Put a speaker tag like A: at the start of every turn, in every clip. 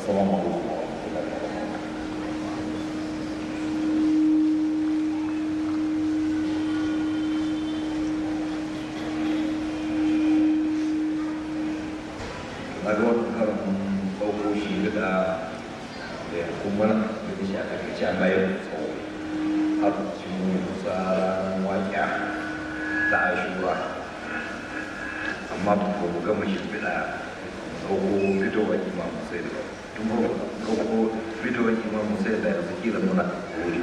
A: assalamu alaikum wa rahmatullahi wa barakatuh na ga wani karin ɗauko shi da da ya kuma da shi a takaice a bayan tsawo har cikin kusa ranar waƙiya ta ashura amma ba ku gama shi fiɗa ɗauko fitowar imam sai da tun ba ɗauko fitowar imam sai da yanzu kila muna wuri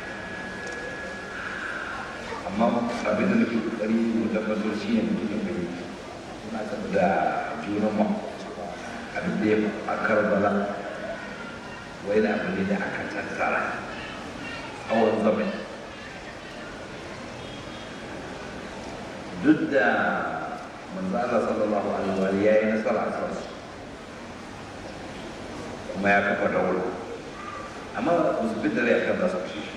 A: amma abin da nake kokari mu tabbatar shi ne mutum ya gani muna da junan mu abin da ya a karbala wai da abu ne da aka tattara tsawon zamani duk da manzo Allah sallallahu alaihi wa ya yi nasara a kansu kuma ya kafa daula amma ba su fi dare a kan za su kashe shi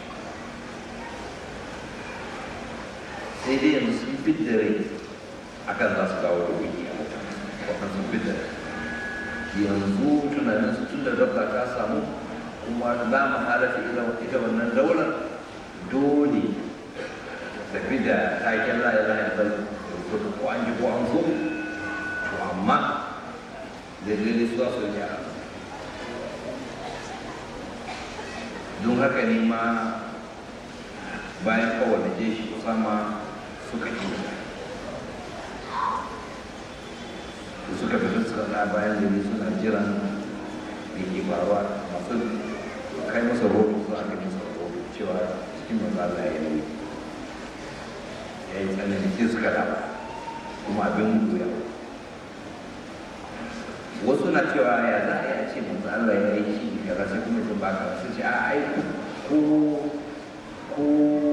A: sai dai yanzu sun fi dare a kan za su dawo da wuri a mutane waɗansu sun fi dare yanzu tunanin su tun da dabba ta samu kuma za mu halatta ita wannan daular dole tafi da taken la ilaha illallah ko an ji ko an so to amma dalilai su za su yi a don haka ne ma bayan kowane jeshi usama suka yi suka fita suka na bayan gari suna jiran da ke faruwa masu kai masa rodo suna kai masa rodo cewa cikin maza Allah ya yi ya yi tsanani sai suka dafa kuma abin guya wasu na cewa ya za a yi a ce manzo Allah ya yi shi kaza sai kuma sun baka su ce a ai ko ko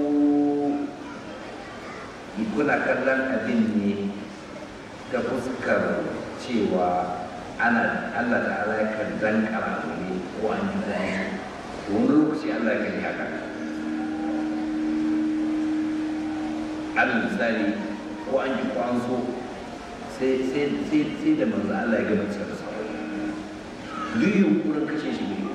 A: kuna kallon abin ne ta fuskar cewa ana Allah da Allah kan dankara ne ko an ji zai wani lokaci Allah ya kan yi haka al misali ko an ji ko an so sai sai sai sai da manzo Allah ya gama cikin sauran duk yunkurin kashe shi ne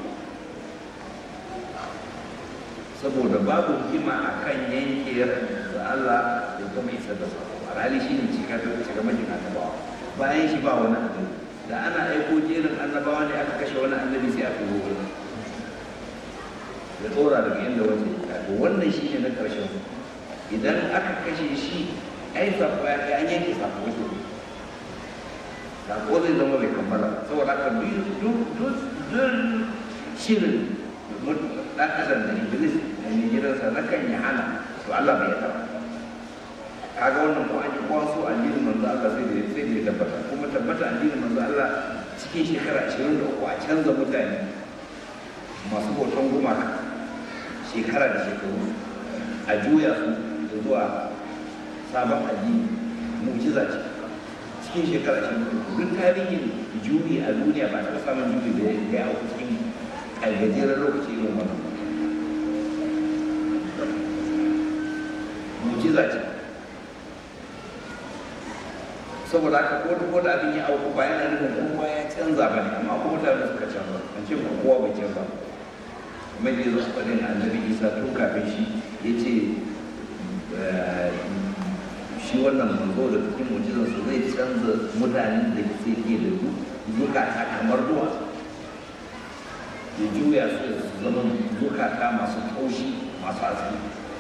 A: saboda babu hikima a kan yanke da Allah ya kuma isar da sako a rali shi ne cika cika majin annabawa bayan shi ba wani abu da ana aiko jerin annabawa ne aka kashe wani annabi sai a turo wani ya tsora daga inda wace ya to wannan shi ne na ƙarshen idan aka kashe shi ai sako ya an yanke sako wato sako zai zama bai kammala saboda haka duk shirin ɗan adam da iblis da mai gidansa na kan yi hana to Allah bai yaba kaga wannan ko an yi kwaso addinin manzo Allah sai da sai da ya tabbata kuma tabbata addinin manzo Allah cikin shekara 23 a canza mutane masu bautan gumaka shekara da shekaru a juya su zuwa sabon addini mu'jiza ce cikin shekara 23 duk tarihin juyi a duniya ba ta samun juyi da ya auku cikin a gajeren lokaci irin wannan mujiza ce saboda haka ko da ko da abin ya auku ba yana nufin kowa ya canza ba ne amma ko mutane suka canza an ce kowa bai canza kuma da yanzu faɗin annabi isa tun kafin shi ya ce shi wannan manzo da cikin mujizansa zai canza mutanen da ke ke da zukata kamar duwatsu ya juya su da su zama zukata masu taushi masu asali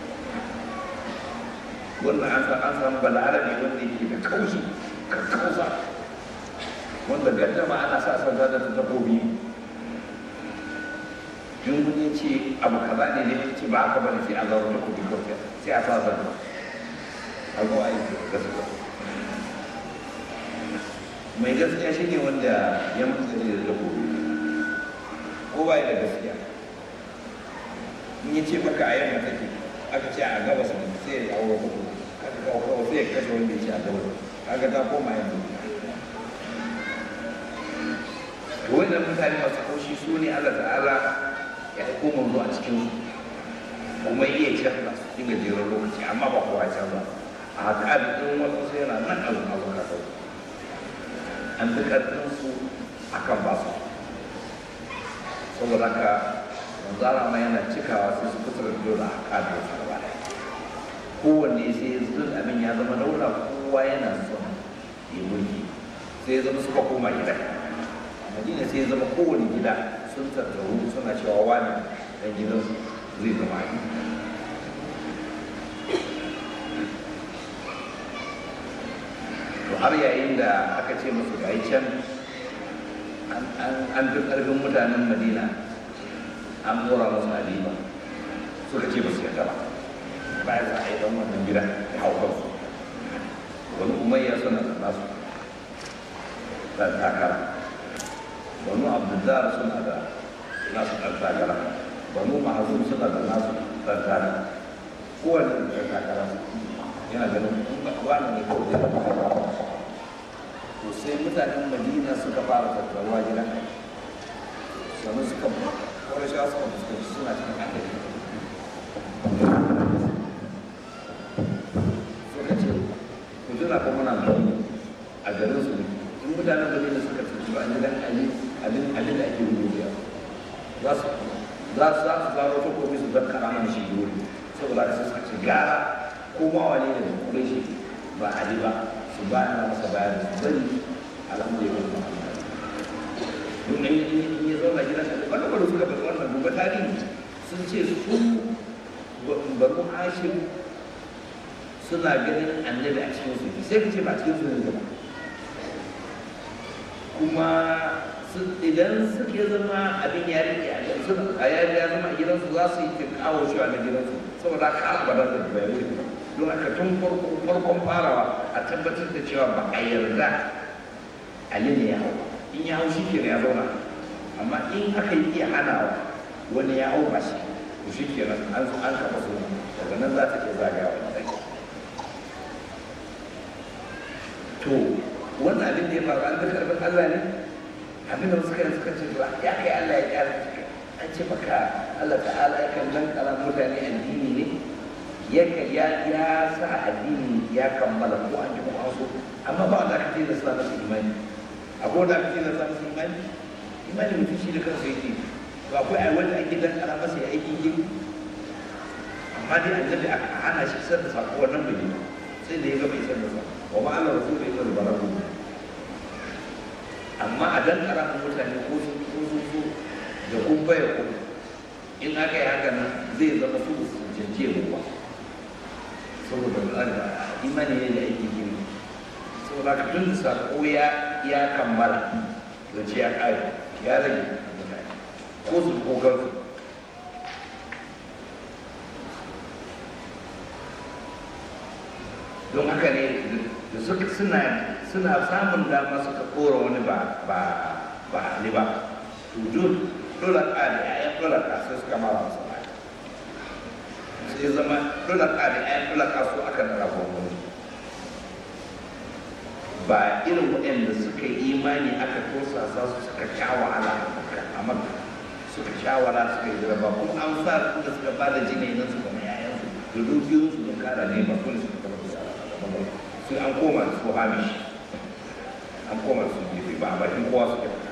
A: wannan an san an san balarabe wanda yake da kaushi ka kausa wanda gaddama ana sa san da takobi in kun ce abu kaza ne ne ce ba haka bane sai a zaura takobi kawai sai a sa zan a zo a yi gaskiya mai gaskiya shine wanda ya mutu da takobi ko ba da gaskiya in ya ce maka a yamma take aka ce a gabas ne sai ya auro kuku aka kawo kawo sai ya kashe wanda ya ce a gabas kaga ta koma yanzu to wannan mutane masu kaushi su ne Allah ta'ala ya aiko manzo a cikin su kuma iya canza su cikin gajeren lokaci amma ba kowa canza a haka abin wasu sai yana nan abin abu ka an fi ƙarfin su akan ba su saboda haka manzara ma yana cikawa sai su kusa da dole a kada su gaba ɗaya kowanne sai zun abin ya zama daula kowa yana son ya mulki sai ya zama suka koma gida madina sai ya zama kowane gida sun tattaru suna cewa wani dan gidan zai zama yi to har yayin da aka ce musu ga can an fi ƙarfin mutanen madina an mora musu halima suka ce ba su yarda ba bayan za a yi dan wannan gida ya hau kansu wani umayya suna da nasu ɗan takara wani abdullar suna da nasu ɗan takara wani mahazin suna da nasu ɗan takara kowane ɗan takara yana ganin wani ne kawai zai zama takara to sai mutanen madina suka fara tattaruwa gidan sannan suka kawai shi suka fuskanci suna cikin hankali suka ce ku tuna ko muna madina a garin su in mutanen madina suka tattaru a gidan ali abin abin da ake rubuta za su za su za su zaro ta komi su zan kara mana shi wuri saboda sai suka ce gara ko ma wani ne da kure shi ba ali ba su bayan masa bayan su bari alhamdulillah don in ya zauna gidan da wani wani suka bari wannan gobe tarihi sun ce su banu hashim suna ganin annabi a cikin su sai ka ce ba cikin su ne zama kuma idan suke zama abin ya rike a yanzu a yari ya zama a gidansu za su yi kawo shi a na gidansu saboda haka ba da bai rike don haka tun farkon farawa a tabbatar da cewa ba a yarda ali ne ya hau in ya hau shi ke ya zauna amma in aka yi iya hanawa wani ya hau ba shi to shi ke nan an zo an kafa su daga nan za ta ke zagawa da ɗaki to wannan abin da ya faru an ga karɓar Allah ne abin da suka yi suka ce ba ya kai Allah ya ƙara an ce maka Allah ta'ala ya kan nan kala mutane addini ne ya ya sa addini ya kammala ko an ji ko an so amma ba wanda aka ce da sa masa imani akwai wanda aka ce da sa masa imani imani mutum shi da kansa yake to akwai ai wanda ake dan kara masa ya aikin yi amma dai annabi aka hana shi sanda sako wannan bai yi sai da ya ga bai sanda sa wa ma Allah rasul bai sanda baraku amma a dan kara mutane ko sun ko sun so da kun baya ku in aka yi haka nan zai zama su su janje ruwa saboda imani ne da aikin yi saboda ka tun da sako ya ya kammala da ce ya kare ya rage ko su ko kansu don haka ne da suka suna suna samun dama suka kora wani ba ba ba ne ba to dole dole ka da ayan dole ka sai suka mara masa ba sai zama dole ka da ayan dole ka su aka na rabon wani ba irin waɗanda suka yi imani aka tosa sa su suka sha wahala a makka suka sha wahala suka yi jaraba kuma an sa da suka ba da jini na su kuma yayan su da dukiyoyin su don kara ne ba kuma suka kama da sai an koma su hamish an koma su gefe ba a bakin kowa suke ba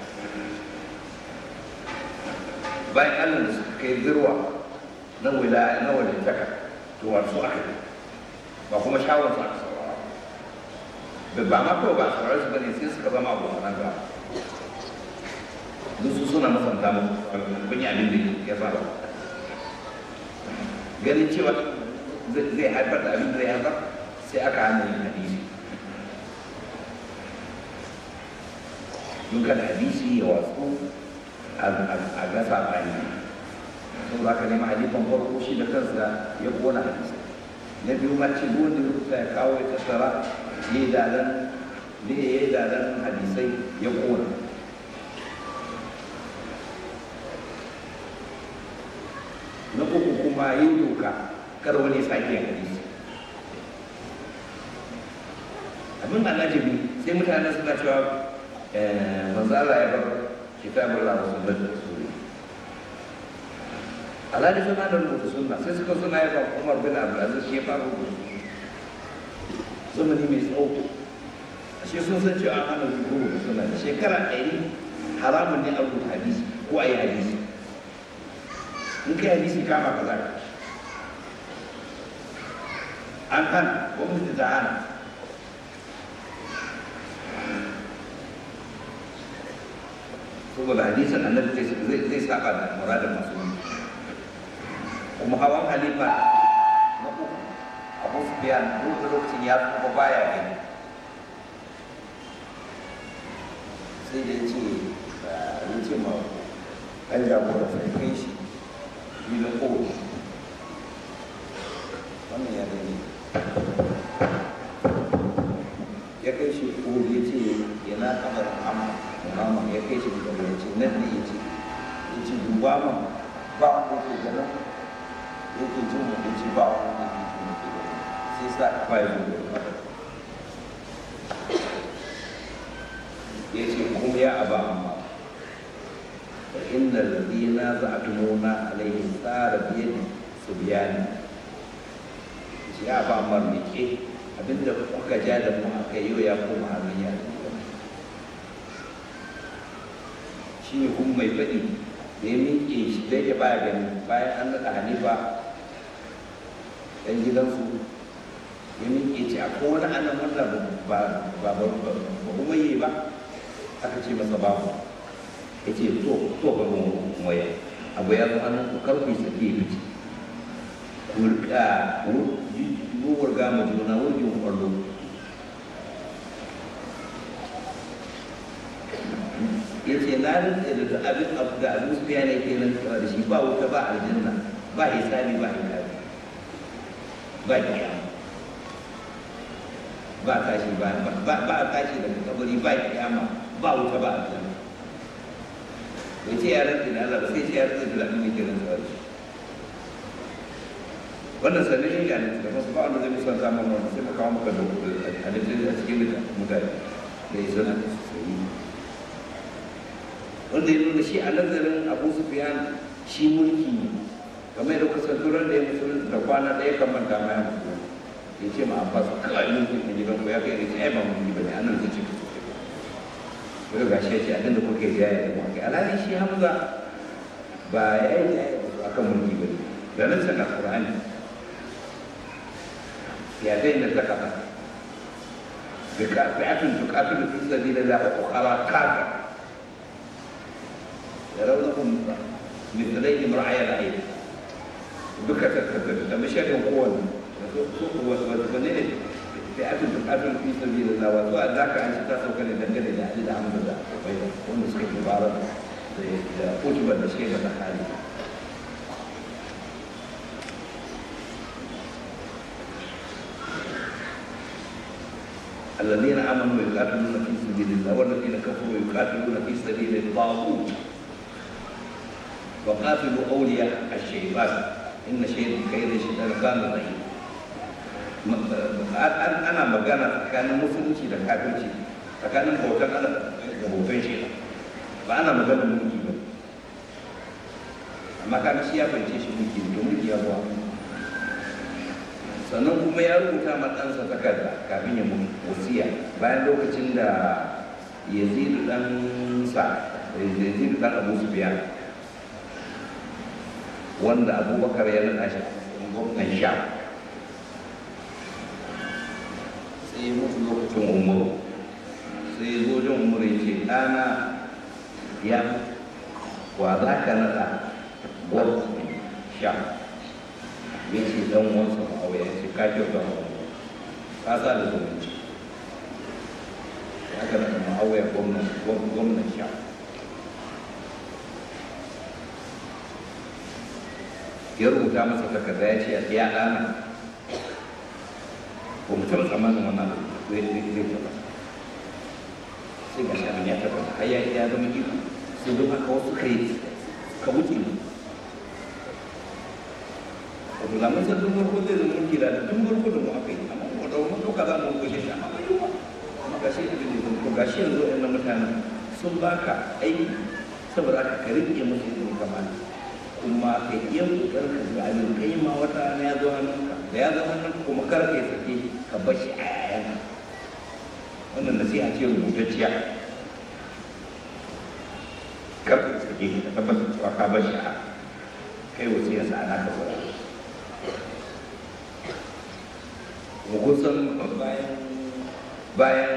A: bayan allah da suka kai zirwa na wilaya na wajentaka to wasu aka yi ba kuma shawar su aka saurara ba ba ma kawai ba a saurara su bane sai suka zama abokanan gaba duk su suna masanta mu kun yi abin da ya saba ganin cewa zai haifar da abin da ya haifar sai aka hana yin hadisi don kada hadisi ya watsu a gasa bani sun za ka nema hadisan farko shi da kansa ya kona hadisi na biyu ma ce wanda rubuta ya kawo ya tattara ya yi dalan ne ya yi dalan hadisai ya kona na uku kuma yin doka kar wani sake yin hadisi abin da najibi sai mutane suna cewa manzo Allah ya bar kitabun Allah wasu da suri alhali suna da rubuta sunna sai suka suna ya ba Umar bin Abdulaziz shi ya fara rubuta zamani mai tsawo shi sun san cewa an hana rubuta sunna shekara ɗari haramun ne a rubuta hadisi ko a yi hadisi in kai hadisi kama ka za ka an hana gwamnati ta hana saboda hadisin annabi zai zai saba da muradin masu kuma hawan halifa na uku abu su biya duk lokacin ya kuma baya gani sai da ya ce ya ce ma ɗan jagora sai kai shi filin kowa wannan ya gani ya kai shi kowa ya ce yana kamar amma mama ya kai shi da ya ce nan ne ya ce ya ce duba ma ba wanda ke ganin ya ke jin mu ya ce ba wanda ke jin mu ke ganin sai sa ka ya zo da ya ce kuma ya aba amma fa inda ladina za'tumuna alaihim tsara biyadi su biyani ya ba amma rike abinda kuka ja da mu aka yi ya koma hannun yaro shi ne kuma mai faɗi da ya miƙe shi zai ya baya gani bayan an naɗa hanifa ɗan gidansu ya miƙe ce akwai wani annan wanda ba ba ba ba kuma yi ba aka ce masa babu ya ce to to ba mu waya abu ya zo an karfi sake ya fice kurka ruwar gama juna wurgin kwallo ya ce na rinke da duk abin abu da abin su biya ne ke nan da shi ba wuta ba aljanna ba hisabi ba hisabi ba kiyama ba tashi ba ba ba tashi daga kabari ba kiyama ba wuta ba aljanna bai ce ya rinke da Allah ba sai ce ya rinke da abin da ke nan da shi wannan sannan shi ne da masu ba wanda zai musan samun wannan sai mu kawo maka da halittar a cikin mutane da ya zana sai wanda ya nuna shi a nazarin abu sufiyan shi mulki ne kamar yadda kusa turan da ya musulunta da kwana ɗaya kan manta ma ya musulunta ya ce ma abbas kawai mulki a gidan ku ya kai ne ai ba mulki ba ne anan zai ce ku ga gashi ya ce abin da kuke jaya da mu kai alhali shi hamza ba ya yi jaya da akan mulki ba ne da nan sana qur'ani ya zai na zakata بفئة تقاتل في سبيل الله وأخرى كافرة يرونهم مثليهم رعي العين duka tattattata da masharin kowane wani ne da ake bukatun fi sabi da zawa zuwa za ka an ta sauka ne dangane da ali da hamdu da akwai wanda suka ke bara da utubar da suke da hali الذين امنوا يقاتلون في سبيل الله والذين كفروا يقاتلون في سبيل الطاغوت وقاتلوا اولياء الشيطان ان شيء كيد الشيطان كان ضعيف ana magana tsakanin musulunci da kafirci tsakanin bautan Allah da bautan shi ba ana magana mulki ba amma kaga shi ya fahimce shi mulki to mulki ya zuwa sannan kuma ya rubuta ma ɗansa takarda kafin ya mutu wasiya bayan lokacin da yazidu ɗan sa yazidu ɗan abu su biya wanda abubakar ya naɗa shi gwamnan sha sai ya mutu lokacin umaru sai ya zo jin umaru ya ce ɗana ya wa za ka naɗa gwamnan sha ya ce dan wansa ma'auya ya ce ka kyauta ma'auya ka sa da zumunci ya kana da ma'auya gwamnan sha ya rubuta masa takarda ya ce ya ɗana ba mu taɓa tsammanin wannan zai zai taɓa sai ga shi ya taɓa har ya ya zama iko sai don haka wasu kai ka wuce ne wato da mun san tun farko zai zama mulki da tun farko da mu aka yi amma mu da mun ɗauka za mu gushe shi amma bai yi ba amma ga shi da ko ga shi yanzu ɗan mutanen sun baka aiki saboda aka ka riƙe musu ilimin kamata kuma ka iya kokarin ka ga abin kai ma wata rana ya zo hannunka da ya zo hannunka kuma kar ka yi sake ka bar shi a yayan wannan nasiha ce rubutacciya kar ka sake ka tabbatar cewa ka bar shi a kai wasiyarsa a naka gura mu kusan bayan bayan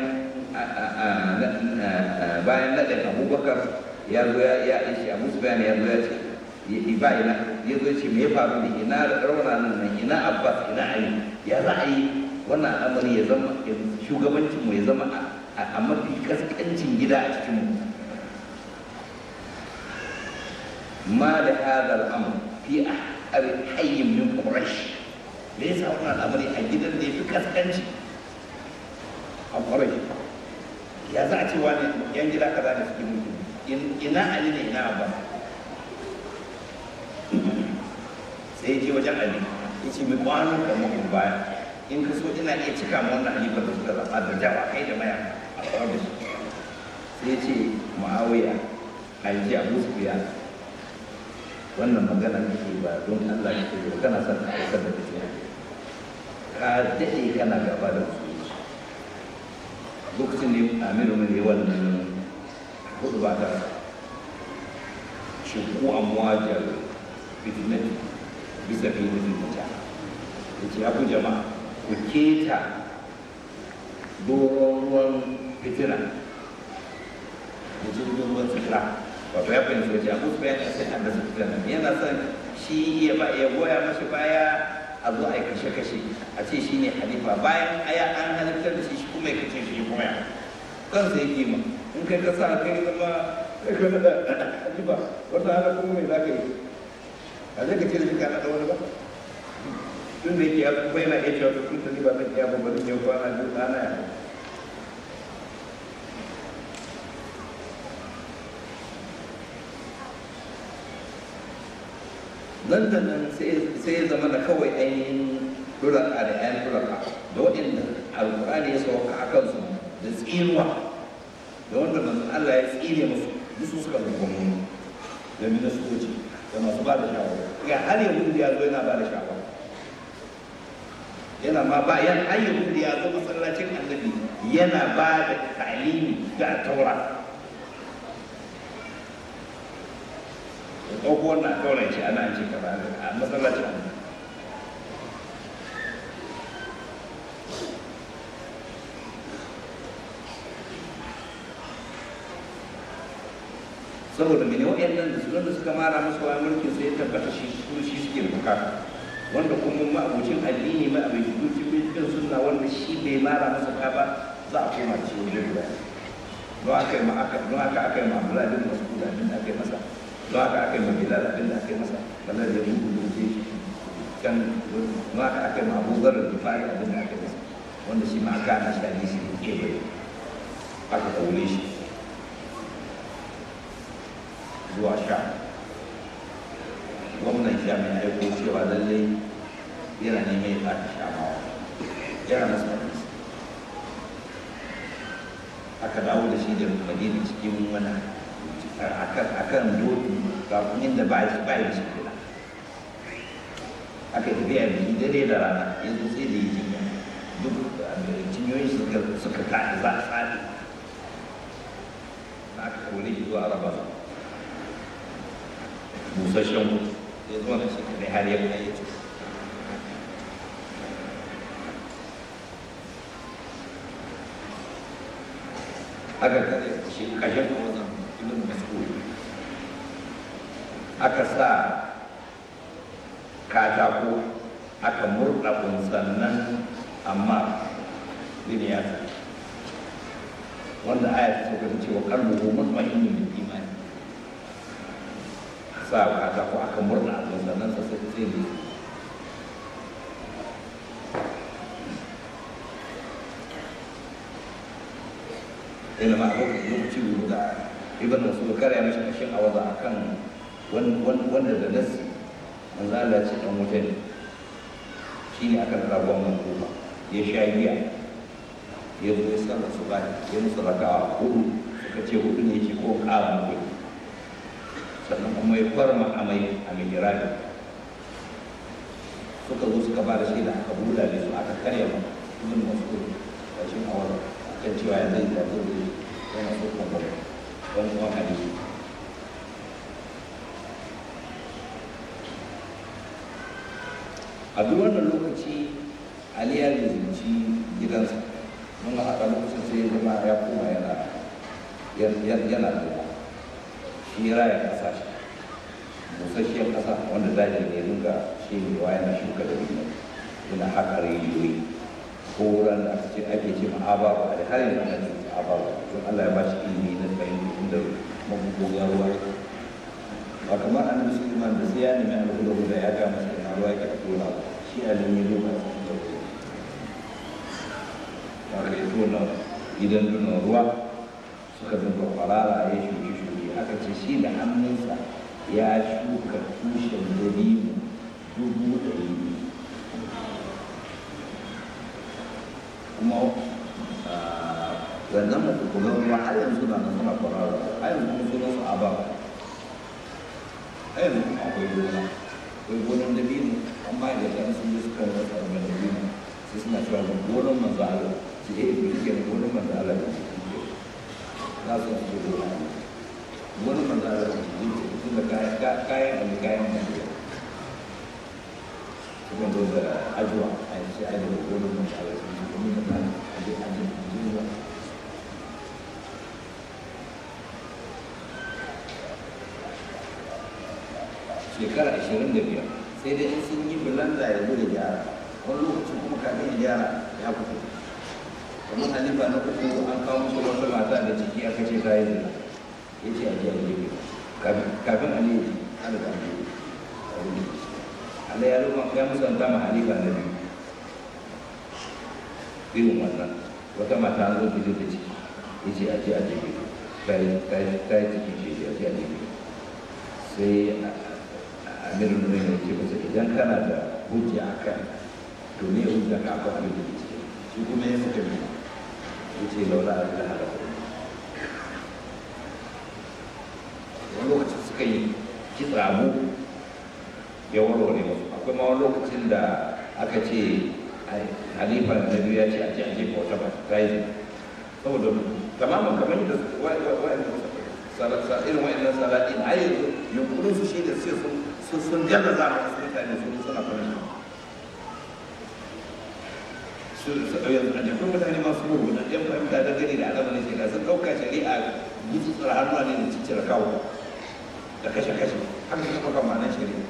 A: bayan naɗin abubakar ya zo ya ishi abu su bayan ya zo ya ce ba ina ya zo ce me ya faru ne ina rauna nan nan ina abbas ina ali ya za a yi wannan al'amari ya zama shugabancinmu ya zama a mafi kaskancin gida a cikinmu ma da hada al'amur fi a hayyin min quraish me yasa wannan al'amari a gidan da ya fi kaskanci a quraish ya za a ce wani yan gida kaza da suke mutu ina ali ne ina abba sai ya je wajen ali ya ce mai kwanon da mutum baya in ka so ina iya cika ma wannan halifar da suka zaɓa da jawa kai da maya a tsawon da shi sai ya ce ma'awiya a yi ji abu su wannan magana nake ba don Allah ya ce kana son ka aikar da tafiya ka daɗe kana gaba da su lokacin ne amiru mai wannan hudu ba ta shinku amwajar fitnati bisa fi nufin mutum ya ce ya ku jama'a ku keta doron ruwan fitina da jirgin ruwan fitila wato ya fahimci wace abu su bayan sai an da su fitina yana son shi ya ba ya goya mashi baya a zo a yi kashe-kashe a ce shi ne halifa bayan aya an halittar da shi shi kuma ya kashe shi kuma ya kansa ya kima in kai ka sa kai zama kai ka nada halifa wata hana kuma mai za ka yi a zai ka ce da shi ka nada wani ba tun da yake ya kuma yana iya cewa tun da ni ba zan iya ba bari ne kwana biyu ɗana ya nan da nan sai ya zama da kawai ainihin duraka da yan duraka da waɗanda alƙur'ani ya sauka a kansu da tsinuwa da wanda manzon Allah ya tsine musu duk su suka rubuta mu da ministoci da masu ba da shawara ga har yahudu ya zo yana ba da shawara yana ma ba yan har yahudu ya zo masallacin annabi yana ba da talimi da taura da ɗauko wannan taura ce ana ce kaza a masallacin annabi saboda mene waɗannan da su da suka mara musu wa mulkin sai ya tabbata shi su shi suke bukata wanda kuma ma'abocin addini ma'abocin bin sunna wanda shi bai mara masa ka ba za a koma da shi wajen guda don aka yi ma aka don aka aka yi ma Abdullahi bin Mas'ud abin da aka yi masa don aka aka yi ma Bilal abin da aka yi masa ballar da mun gudu ce kan don aka aka yi ma Abu Dharr al-Ghifari abin da aka yi masa wanda shi ma aka ana shi hadisi ne ke bai aka kaure shi zuwa sha gwamnan sha mai aiko cewa lallai yana neman ya ɓata shamawa yana masa hadisi aka dawo da shi da madina cikin wani akan doki kafin inda ba shi ba shi kula aka yi tafiya da shi dare da rana yanzu sai da yi jinya duk cinyoyin suka kaɗi za a tsari aka kore shi zuwa araba busasshen mutu ya zo na shi kadai har ya kai ya aka kare shi kashin wajen ibn mas'ud aka sa katako aka murɗa sannan amma biniyata wanda aya ta sauka ta cewa kalbuhu mutmainnu bil imani sa katako aka murɗa sannan sa sai sai ne ina ma abokan lokaci guda ibn mas'ud kare ya mashi kashin awaza akan wanda da nasi manzo Allah ce dan wuta ne shine aka nada gwamnan kuma ya sha giya ya zo ya sallar su ba ya musu rakawa hudu suka ce hudu ne ce ko ƙara mu sannan kuma ya farma amai a mihirabi suka zo suka ba da shaida aka buɗa da su aka karya ma ibn mas'ud kashin awaza kan cewa ya zai zaɓi da yana so kuma don kuma hadisi a duk wannan lokaci ali ya lizinci gidansa mun haɗa lokacin sai ya zama ya koma yana yana da shi raya ƙasa shi busasshiyar ƙasa wanda daji ne dinga shi ne wa yana shuka da biyu yana haƙa rijiyoyi ko wuran da aka ce ake ce ma ababa da har yanzu ana ce ababa don Allah ya ba shi ilimi na fahimta inda mabubuwan ruwa ba kamar annabi Sulaiman da sai ya nemi alhuda da ya ga masa ina ruwa ke tona shi alimi ne ba su da ruwa ba ka yi tona gidan dunan ruwa suka dinga kwarara ya shuki shuki aka ce shi da hannunsa ya shuka tushen dabino dubu ɗari biyu kuma wannan mafukulan ruwa har yanzu na nan suna kwarara har yanzu kuma sunan su ababa har yanzu kuma akwai gona akwai gonan dabino an ba da kan sun yi suka rasa da dabino sai suna cewa ga gonan manzo Allah su ke yi ke gonan manzo Allah da za su fi gona gonan manzo Allah da su yi tun da kayan da kayan manzo sukan zo da ajuwa a yi sai ajuwa gonan manzo Allah su yi kuma da kayan ajuwa ajuwa shekara ashirin da biyar sai dai in sun yi bulanda ya zo da gyara wani lokacin kuma kafin ya gyara ya fito kamar halifa na uku an kawo musu wata mata da ciki aka ce ta yi zina ya ce a jiya gefe kafin ali ya ce an da ali Allah ya ruma ya musanta ma halifa na biyu irin wannan wata mata an zo ta da ciki ya ce a jiya gefe ta yi ciki ce a jiya gefe sai amirin nuna ya ce masa idan kana da hujja a kan to ne hujja ka akwai abin da ke ciki shi kuma ya suka bi ya ce laura a da hada wani lokacin suka yi kitsa abu ya warware musu akwai ma wani lokacin da aka ce halifa na biyu ya ce a ce a jefa wata ba ta yi saboda tamamin kamar yadda irin wa'annan salatin a yanzu yunkurin su shi da sai sun sun gaza za a wasu mutane sun suna fara su yanzu a jikin mutane masu gudu da yan fahimta da gani da alamar shari'a sun ɗauka shari'a yi tsara hannuwa ne da ciccire kawo da kashe-kashe haka suka ɗauka ma'anar shari'a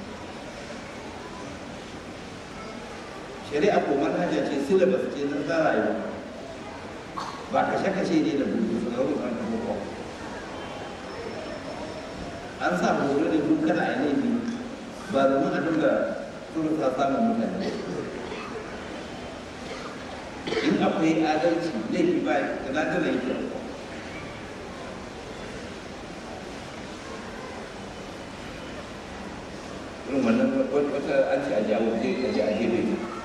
A: shari'a ko manhaja ce syllabus ce na ta rayuwa ba kashe-kashe ne da bugu su zama an taɓa kawo an sa horo da duk kana a laifi ba domin a dinga turta samun mutane in akwai adalci laifi ba da na tana yake irin wannan wata an ce a jawo je a ji a gefe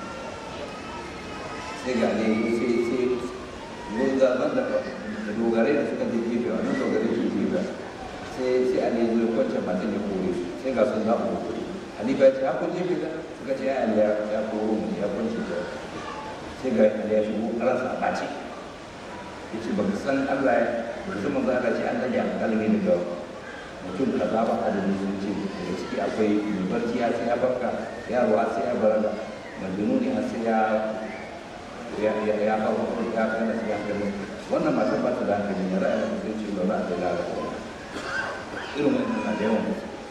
A: sai ga ne sai sai wanda da dogarai da suka je gefe wannan dogarai ke gefe sai sai ali zo ya kwance matan ya kore su sai ga sun zaɓa kore ali ba ya ce hakun jefe da suka ce ya ali ya koro mu ya kwance ta sai ga ali ya shigo ransa a ɓace ya ce baka san allah ya baka san manzo allah ce an ɗage alƙalmi daga mutum kaza ba adadin sun ce daga ciki akwai mai barci ya sai ya barka yarowa sai ya bar majnuni har sai ya ya ya ya kawo ya kana sai ya kai wannan matan ba ta da hankali ya ra'ayin sai ce ba za a da lalata irin wannan na da yawan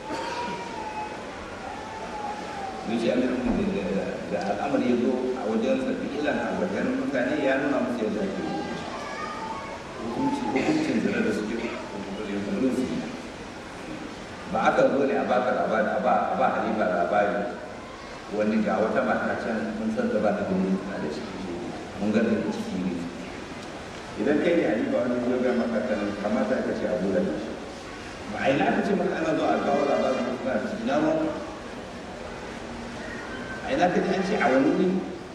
A: mun ce amirin da al'amari ya zo a wajen sabi ilan albarkanin mutane ya nuna musu yadda ake hukunci hukuncin zina da suke yankunan su ba aka zo ne a baka labari a ba a ba halifa labari wani ga wata mata can mun san da ba da gani na da ciki mun ga da ciki ne idan kai ne halifa wani zo ga maka kan kamata ka ce abu da shi ba a yi na ce maka ana zuwa a kawo labarin da suna ciki na ruwan a yi na ka ji an ce a wani ne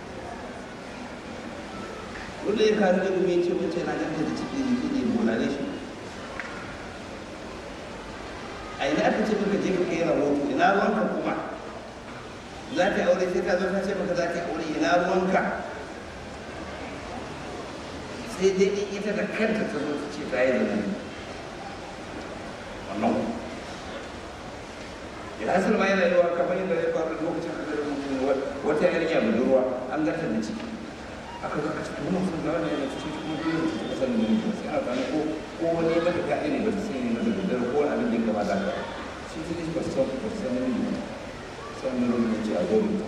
A: wanda ya kare da gumi ce wace na ganta da ciki jiki ne bolale shi a ina aka ce maka je ka kai rahoto ina ruwanka kuma za ka yi aure sai ka zo ka ce maka za ka yi aure ina ruwanka sai dai in ita da kanta ta zo ta ce ta yi zama wannan ya hasar ma yana yawa kamar yadda ya faru lokacin da zai mutum wata yarinya budurwa an gata da ciki aka zo aka ce kuma sun ga wani yana cikin kuma dole su suka san da mutum sai aka gane ko ko wani mata ka ne ba ta sani ne da daddare ko wani abin da ya kama da haka shi ta ne ba su san ba su san ne ne sai mun rubuta ce a zo mutum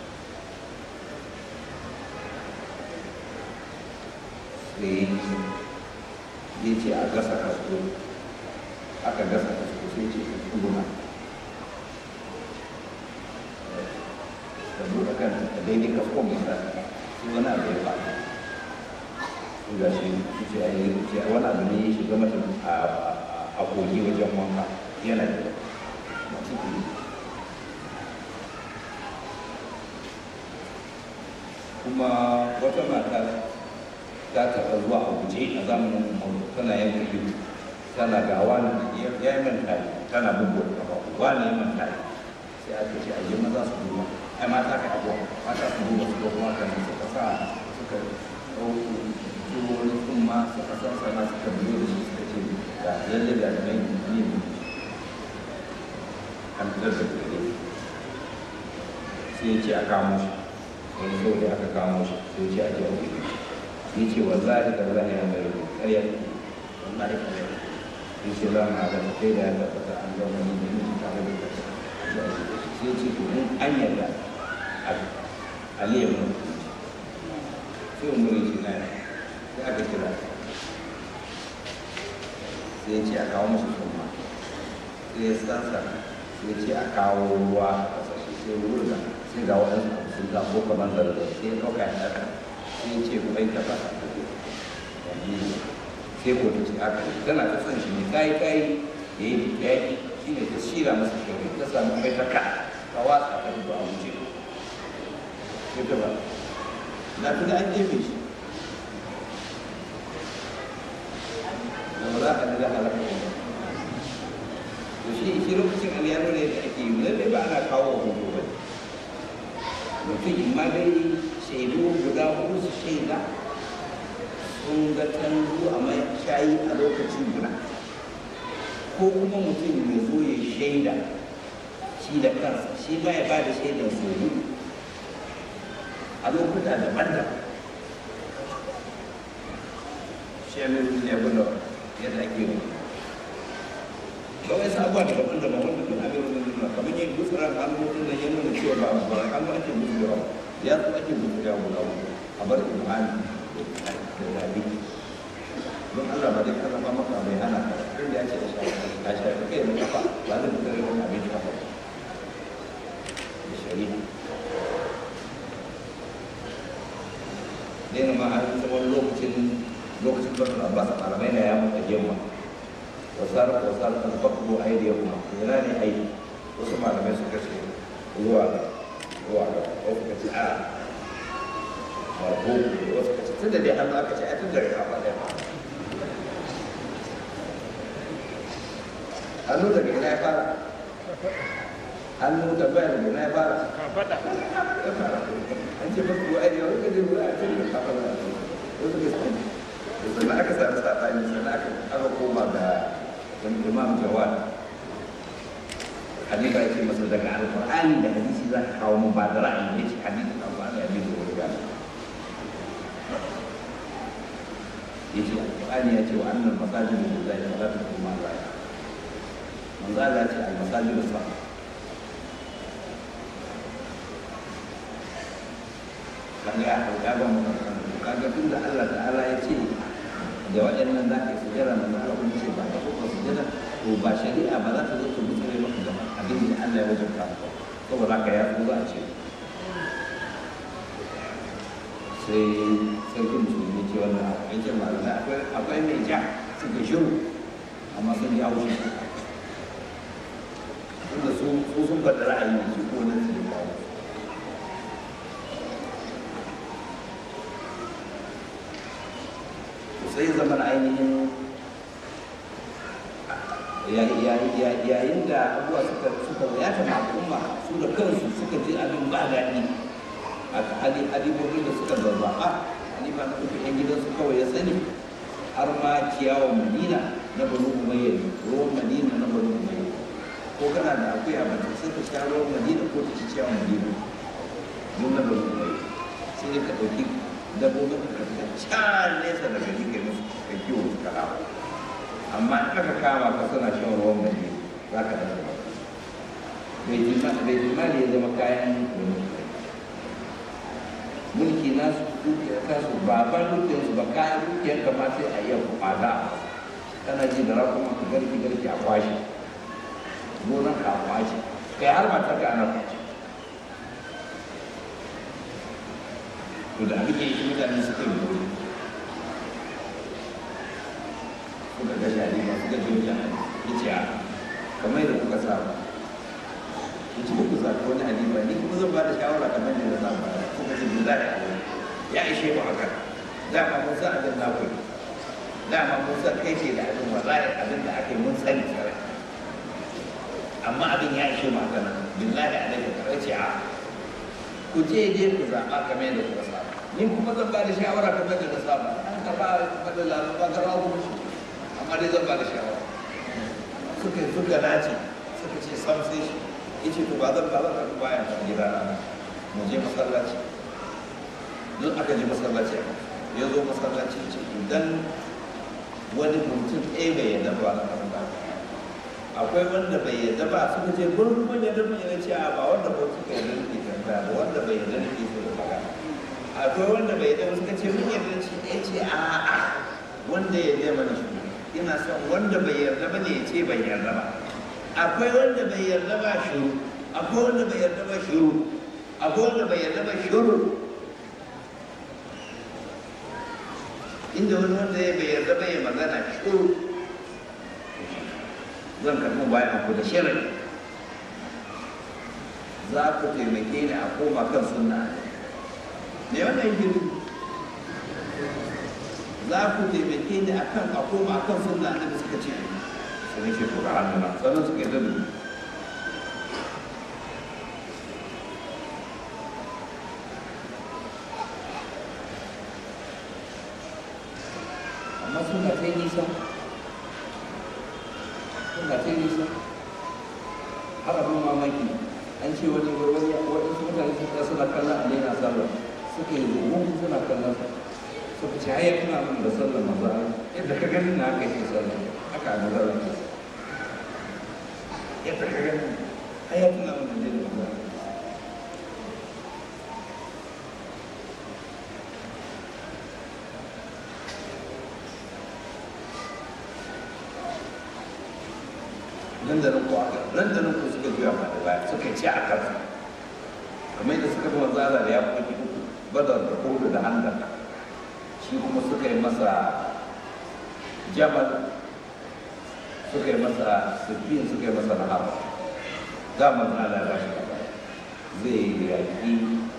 A: sai ya ce a gasa kasko aka gasa kasko sai ce ka tsuguna ka buɗe kan ka daidai kaskon masa sai wani abu ya faɗi sai ga shi ce a yi ce wani abu ne ya shiga mata a kogi wajen wanka yana da masu kuri kuma wata mata ta taɓa zuwa a guje a zamanin umaru tana yanka ido tana ga wani ya yi manta tana bugu da kafa wani ya manta sai aka ce a yi maza su duba ai mata ka abuwa mata su duba su ga kuma kan suka sa suka ɗauko turo wani kuma suka sa sana suka biyo da shi suka ce ga lalle da mai ne an fitar da gare sai ya ce a kamo shi wani saurayi aka kamo shi sai ya ce a je a wuce ya ce wallahi da wallahi ya mai rubu ƙarya wallahi ƙarya ya ce za mu haɗa kai da ya tabbata an zama ni da miji tare da kasa sai ce to mun an yarda aliyu mun sai umar ya ce na sai aka kira sai ya ce a kawo mashi summa sai ya sansa sai ya ce a kawo ruwa a ƙasashe sai wurga sai ga waɗansu abu sun zafo kamar da sai ya ɗauka ya ɗaga sai ce ku bai taba sai ko ta ce haka tana ta son shi ne kai kai ya yi ya yi shi ne ta shira masa kyau ta samu mai ta ka ta watsa ta fito a wuce sai ta ba na tuna an jefe shi da ba za a da halaka ba to shi shi lokacin aliyano ne da ake yi lallai ba ana kawo wa hoto ba mutum in ma dai shaidu guda hudu su shaida sun ga tanzu a mai shayi a lokacin guda ko kuma mutum ya zo ya shaida shi da kansa shi ma ya ba da shaidar soyu a lokuta daban-daban shi ya nuna ne abin da yadda ake yi ba wai sabuwa da daban-daban wanda duk abin da nuna kamar yin gutsuran hannu din nan ya nuna cewa ba ba hannu ake gutsurewa ya zo ake gutsurewa guda uku a bar imani da zabi don Allah ba zai karfafa maka bai hana ka inda ya ce da shafi ka shafi kai da kafa ba zai fitar da wani abin kafa da shari'a ne ma an tsawon lokacin lokacin bakar abbas malamai na ya mutu yamma wasar wasar kan bakko aidiyahuma yana ne aiki wasu malamai suka ce zuwa ga zuwa ga wasu ka ce a marko wasu ka ce tun da dai hannu aka ce a tun da rika faɗa ma hannu daga ina ya fara hannu da bayan daga ina ya fara ya fara an ce bakko aidiyahu ka je ruwa a cikin kafa da wasu ka ce sannan aka sami saɓani sannan aka koma ga imam jawad halifa yake masa daga alƙur'ani da hadisi za ka kawo mu ba da ra'ayi ne ce hadisi na ba da hadisi wani gani ya ce alƙur'ani ya ce wa annan masajin da zai yi zata kuma za ya manzo Allah ce al masajin da sa kaga ya hauka ba mu kaga tun da Allah ta'ala ya ce da waɗannan za ka yi sujjara na da Allah ce ba ta kuma sujjara to ba shari'a ba za ta zo ta mutsare maka da abin da Allah ya wajabta saboda haka ya zo a ce sai sarkin musulmi ce wannan aikin malamai akwai akwai mai ja suka shiru amma sun yi haushi tunda su sun faɗi ra'ayi ne su ko nan su da kawo sai zama ainihin yayin da abuwa suka suka yata al'umma su da kansu suka ji abin ba daɗi a halibobin da suka zazzaɓa halifa na uku yan gidansu kawai ya sani har ma ciyawan madina na banu umayyar ruwan madina na banu umayyar ko kana da akuya ba ta sai ta sha ruwan madina ko ta ci ciyawan madina duk na bari mai sai dai ka ɗauki dabbobin ka ka can nesa da gari ka musu ka kiwo su ka dawo amma in aka kama ka suna shan ruwan gari za ka dace ba bai jimali ya zama kayan mulki mulki nasu dukiyar kasu ba ban dukiyarsu ba kayan dukiyar kama sai a yau kwada kana ji da rakuma ka garki garki a kwashe gonan ka a kwashe kai har matar ka ana kwashe to da abin da yake mutane suka yi gobe suka ga shari ba suka ji wajen ya ce a kamar da kuka saba ya ce muku zaɓi wani halifa ni kuma zan ba da shawara kamar da na saba kuka ce mu za a yi ya ishe mu haka dama mun san abin na ku dama mun san kai ce da abin wallahi abin da aka yi mun sani sarai amma abin ya ishe mu haka nan billahi alaihi ka ce a ku je je ku zaɓa kamar yadda kuka saba ni kuma zan ba da shawara kamar yadda na saba an ka ba faɗin lalaba ka rawa kuma shi amma dai zan ba da shawara suka suka dace suka ce sam sai shi yace to ba zan ba zan tafi bayan gida na mu je masallaci don aka je masallaci ya zo masallaci ce idan wani mutum ɗaya bai yadda ba na kan ba akwai wanda bai yadda ba suka ce gurin kun yadda mun yana ce ba wanda ba suka yadda nake tambaya ba wanda bai yadda nake so da magana akwai wanda bai yadda suka ce mun yadda ce ya ce a a wanda ya yadda mana shi ina son wanda bai yarda ba ne ya ce bai yarda ba akwai wanda bai yarda ba shiru akwai wanda bai yarda ba shiru akwai wanda bai yarda ba shiru inda wani wanda ya bai yarda ba ya magana shiru zan karɓi bayan ku da shirin za ku taimake ni a koma kan sunna ne wannan yake za ku taimake ni a kan a koma a kan sunna da suka ce sai nake to ga hannuna sannan suka yi da amma sun ga sai nisa sun ga sai nisa har abin mamaki an ce wani wani wani mutane suka suna kallon a daina sallah suka yi zuwa suna kallon suka ce hayar tuna min da sallar maza yadda ka gani na aka yi sallar haka a nazar ke yadda ka gani hayar tuna min da jini maza nan da nan ko aka nan da nan ko suka juya ma da baya suka ci a kansa kamar yadda suka fi manzala da ya fi uku badar da kodu da hannun shi kuma suka yi masa jabal suka yi masa sufin suka yi masa rahama zaman ala ba shi zai yaƙi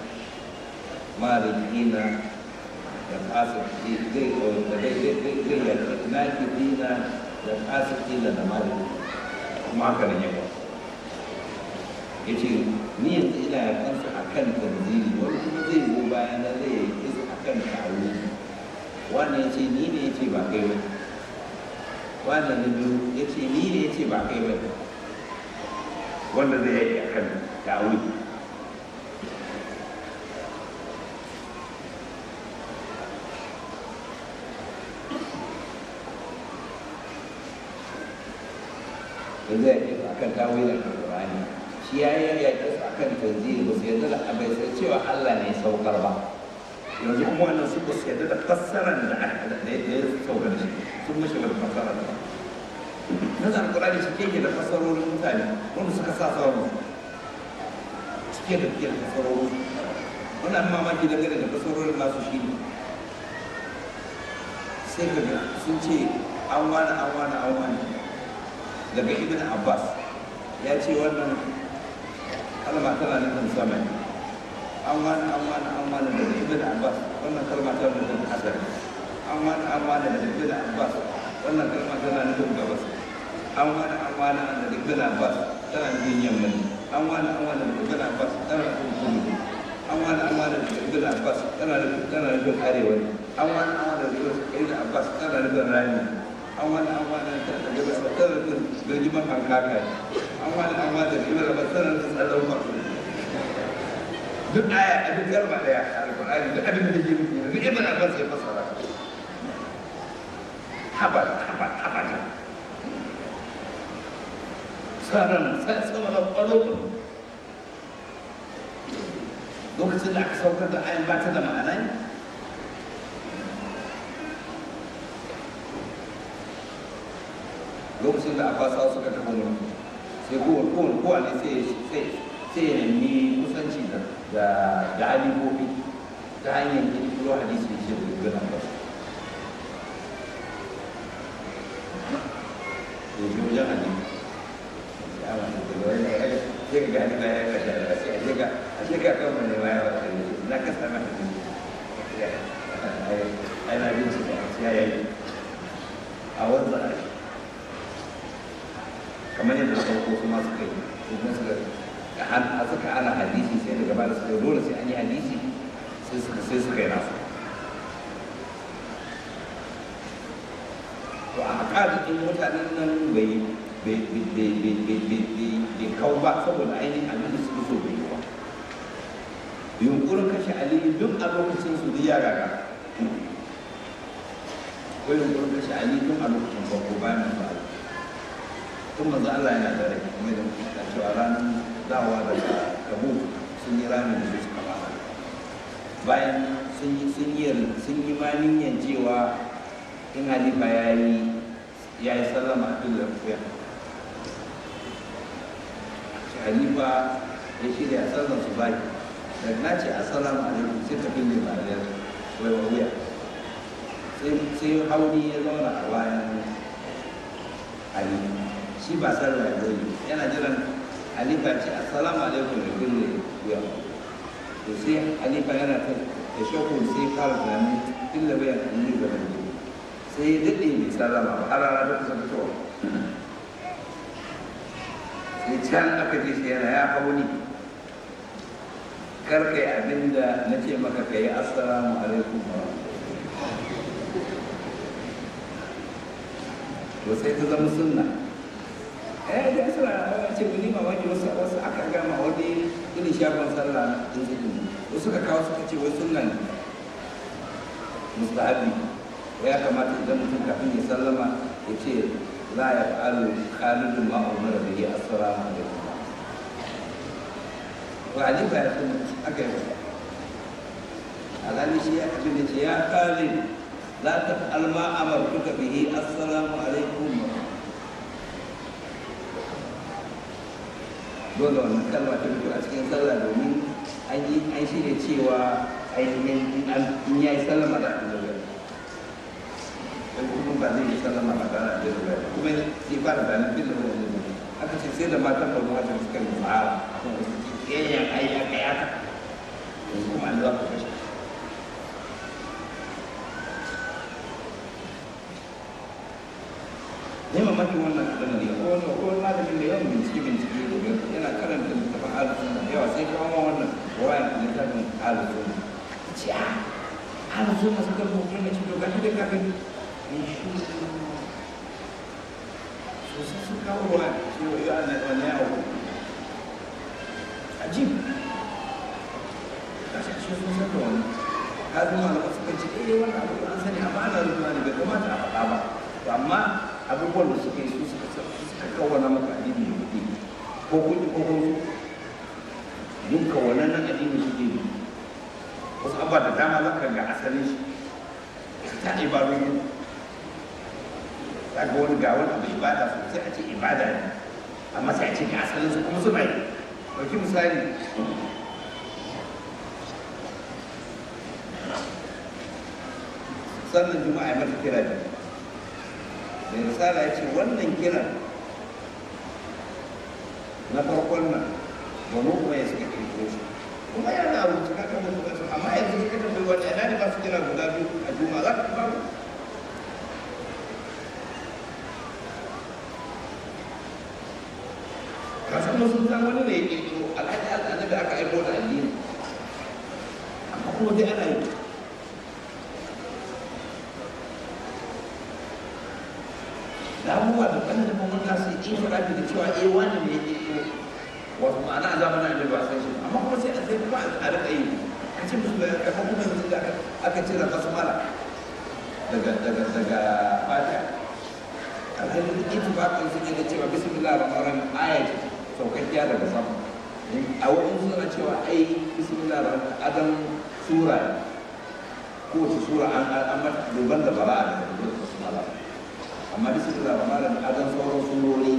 A: malikina da asibiti zai zai yaƙi nakidina da asibitina da maliki kuma haka nan yawa ya ce ni yanzu ina yaƙansa a kan tanzili wani kuma zai zo bayana zai yaƙi su a kan kawo wannan ya ce ni ne ya ce ba kai ba wannan na biyu ya ce ni ne ya ce ba kai ba wanda zai yaki a kan dawo da zai yaki a kan dawo da alƙur'ani shi ya yi yaki su a kan tanzili ba su yarda da abai sai cewa Allah ne saukar ba yanzu kuma wannan su ba su yarda da fassarar da aka da ya sauka da shi sun mashi wani fassara da nazar alkurani cike ke da fassarorin mutane wanda suka sa sauran cike da ke da fassarorin wannan mamaki dangane da fassarorin nasu shi ne sai ka ga sun ce an wani an wani an wani daga ibn abbas ya ce wannan kalma tana nufin sama ne an wani an wani an wani daga ibn abbas wannan kalma tana nufin hasar an wani an wani daga ibn abbas wannan kalma tana nufin gabas an wani an wani daga ibn abbas tana nufin yamma an wani an wani daga ibn abbas tana nufin kudu an wani an wani daga ibn abbas tana nufin tana nufin arewa an wani an wani daga ibn abbas tana nufin rani an wani an wani daga ibn abbas tana nufin birgiman hankaka an wani an wani daga ibn abbas tana nufin tsallan kwato duk aya a duk garba daya a alƙur'ani duk abin da ke nufi duk ibn abbas ya fassara haba haba haba ne tsaron sama da ƙwaro lokacin da aka saukar da ayan ba ta da ma'ana ne lokacin da abbasa suka tafi mulki sai kowane kowane kowane sai sai sai ya nemi kusanci da da da alibobi ta hanyar kirkiro hadisi shi da gudun ba ya ji wajen hadisi ya wani da wani ya yi sai ga gani ya kashe da sai a shiga a shiga kan wani ma ya wata ne na kasa na hadisi ai na bincika sai ya yi a wanzan a kamar yadda na farko su masu kai kuma suka a suka ana hadisi sai daga bada suka dole sai an yi hadisi sai suka sai suka yi nasu to a hakikatin mutanen nan bai bai kawo ba saboda ainihin abin da suka so bai yi ba yunkurin kashe aliyu duk a lokacin su ya gaga ko yunkurin kashe aliyu duk a lokacin farko bayan masu aliyu tun manzo Allah yana da rai kuma da muke ta cewa ranar dawowa daga Kabu sun yi ramin da su suka fara bayan sun yi sun yi sun yi maniyan cewa in halifa ya yi ya yi sallama a duk lafiya halifa ya shirya sallar su baki da na ce assalamu alaikum sai ka fille ba da wai wuya sai hauni ya zauna a bayan halifa shi ba sallah ya yi yana jiran halifa ce assalamu alaikum da kulle wuya to sai halifa yana ta da shakku sai fara tunanin kulle wuya a yi gaba da sai ya daɗe mai sallama ba har rana ta kusa fitowa sai can aka ce shi yana ya hau ni kar kai abin da na ce maka ka yi assalamu alaikum wa to sai ta zama sunna eh da suna ce wani mamaki wasu wasu aka gama wani irin shafin sallah din zikin wasu suka kawo suka ce wai sunna ne mustahabi ya kamata idan mutum kafin ya sallama ya ce la ya fa'alu khalidun ma umar bihi assalamu alaikum wa ali ba ya sunna aka yi alhali shi ya kace ne ya khalid la taf'al ma amartuka bihi assalamu alaikum dole wannan kalma ta fito a cikin sallah domin an yi an shirya cewa ainihin in ya yi sallama da abin da dan kuma ba zai yi sallama ba da abin da kuma sai ba da bayanan bin da wani da aka ce sai da matan ba zuwa da suka yi tsara akan wasu kiyayen ai ya kai haka yanzu kuma an za ku kashe ne mamakin wannan abin ne ko wani ko wani malamin da yawan bincike bincike yana karanta littafin alisun da yawa sai kawo ma wannan wayan littafin alisun ta ce a alisun na suka rubuta na ce to gashi da kafin in shi sosai sun kawo wayan shi wa yi ana wani yawo ajib kashe shi sun san da wani kafin malamai suka ce eh wannan abu an sani amma ana rubuta ne bai kamata a faɗa ba to amma abubuwan da suka yi su suka suka kawana maka addini da kuɗi ko kuɗi ko kuma duk kawanan nan addini suke yi wasu abubuwa da dama za ka ga asalin shi ta ibadun za ga wani ga wani abu ibada sosai a ce ibada ne amma sai a ce ga asalin su kuma suna yi ɗauki misali sannan juma'a ya mata kira da mai risala ya ce wannan kiran na farkon nan wani kuma ya suka kirkiro shi kuma yana rubuta kaka mutu kansu amma yanzu suka tambayi wani ina ne ba su kira guda biyu a juma za ka babu kasan sun san wani ne ya kirkiro alhaji allah da aka aiko da addini amma kuma dai ana yi da abubuwa da kan da mun ga su yi fara da cewa eh wani ne ya kirkiro wato ma'ana a zamanin annabi ba san shi amma kuma sai a sai kuma a rika yi a ce musu kamar kuma yanzu da aka cire basmala daga daga daga fatiha alhalin ittifaqin su ne da cewa bismillah rahman rahim aya ce saukakkiya daga sama a wani suna cewa ai bismillah rahman adam sura ko wace sura an an mata duban da bara'a da basmala amma bismillah rahman rahim adam sauran surori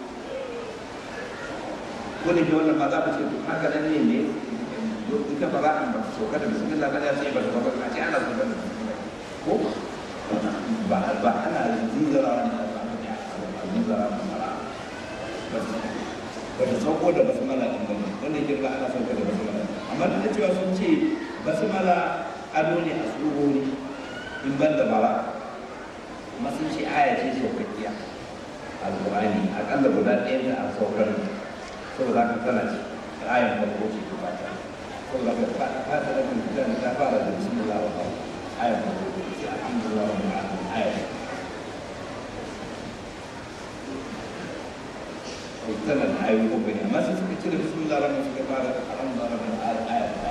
A: ko ne ke wannan ma za ku ce to haka nan ne ne ita bara'an ba ta sauka da bismillah ba ya ce ba ta sauka a ce ana sauka da bismillah ko ba ba ana zinzara ne a samu ne a zinzara ne mara ba ta sauko da basmala din bane wanda yake ba ana sauka da basmala amma duk da cewa sun ce basmala ado ne a surori in ban da bara amma sun ce aya ce saukakkiya alqur'ani akalla guda ɗaya da an saukar saboda haka tana ce ayan farko ce ta fata saboda haka ta fata da kan ta fara da bismillah wa ta'ala ayan farko ce alhamdulillah wa ta'ala ayan tana da ayoyi ko bane amma sai suka cire bismillah rahman suka fara alhamdulillah rahman aya ta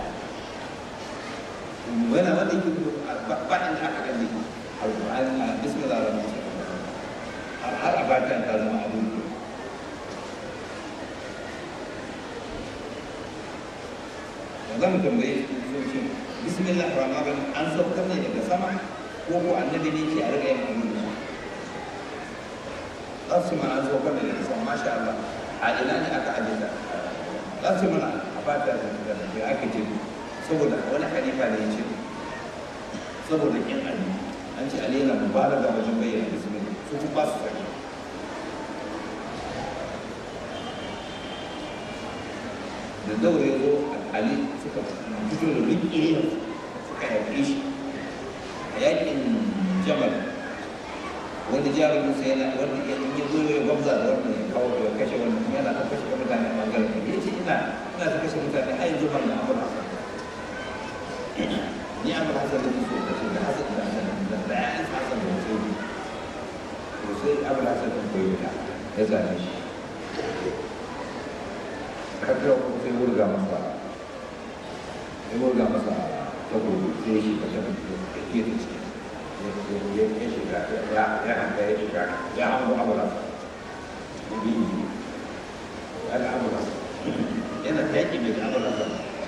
A: wani wanda yake ba inda aka gani alqur'ani a bismillah rahman har abatan ta zama abin da zan tambaye su ce bismillah rahman rahim an saukar ne daga sama ko ko annabi ne ke a riga yin abin da za su mana zo kan da san masha Allah a ina ne aka aje ta za su mana a ba ta da da aka ce saboda wani halifa ne ya ce saboda kin ali an ce ali yana mubalaga wajen bayyana bismillah su kuma ba su sani da daure ya zo ali suka fito da rikiya suka yaƙe shi a yaƙin jamal wani jarumin sai yana wanda ya yi zo ya gwamza da wanda ya kawo ya kashe wani kuma yana ta kashe mutane a bangaren da ya ce ina ina ta kashe mutane har yanzu ban da amur hasan ni amur hasan da so kashe da hasan da hasan da da ya isa hasan da wasu yi to sai amur hasan da koyi da ya zane shi kafin kuma sai wurga masa ya wurga masa takobi sai shi ka shafi ya ke da ciki ya shiga ya hanga ya shiga ya hango amura ya bi yi ya ga amura yana ta yaƙi mai amura sa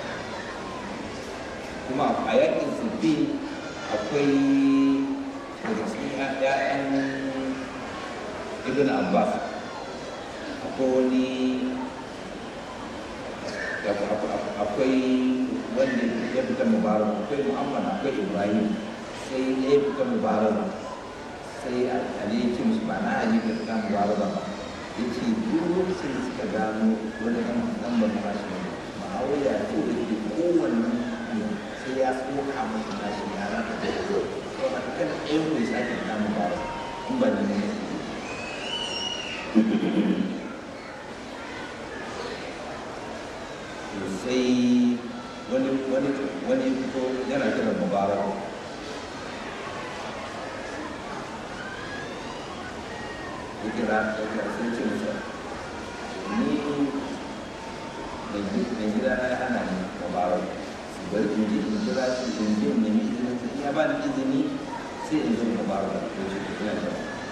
A: kuma a yaƙin sufi akwai daga cikin ‘ya'yan ibn abbas akwai wani akwai wanda ya fita mubarak akwai muhammad akwai ibrahim sai ya fita mubaraba sai ali ya ce musu ba na ali ka fita mubaraba ba ya ce duk lokacin da suka gano wani ɗan ɗan ban bashi ne ma'auya to da ke kowanne sai ya tsoka masa bashi ya rata da ya zo to a kan ɗayan ku ya sake fita mubaraba in ba ne ne sai wani wani wani fito yana kiran mubaraba ya kira ya kira sun ce masa ni mai gida na ya hana ni mubarak su bari in je in kira su in je in nemi izinin su in ya ba ni izini sai in zo mubarak da ce ina da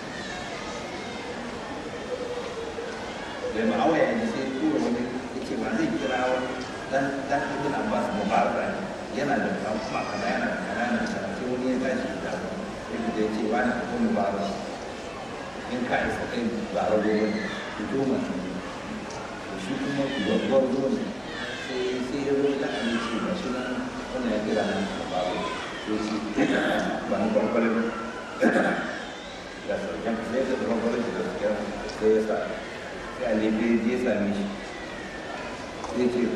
A: da ma'awa ya ji sai tura wani ya ce ba zai kira wani dan dan ibn abbas mubarak ne yana da kan kuma kaza yana da kaza yana da kaza sai wani ya tashi da ya ce wani ko mubarak in ka isa kai ba rago ba ne fito masu ne to shi kuma babbar ruwa ne sai sai ya zo da aminci ba shi nan wannan ya kira nan a baro sai shi ba na kwarkwale ba ya sarjan sai ya zama kwarkwale da gaskiya sai ya sa sai a lefe ya same shi sai ce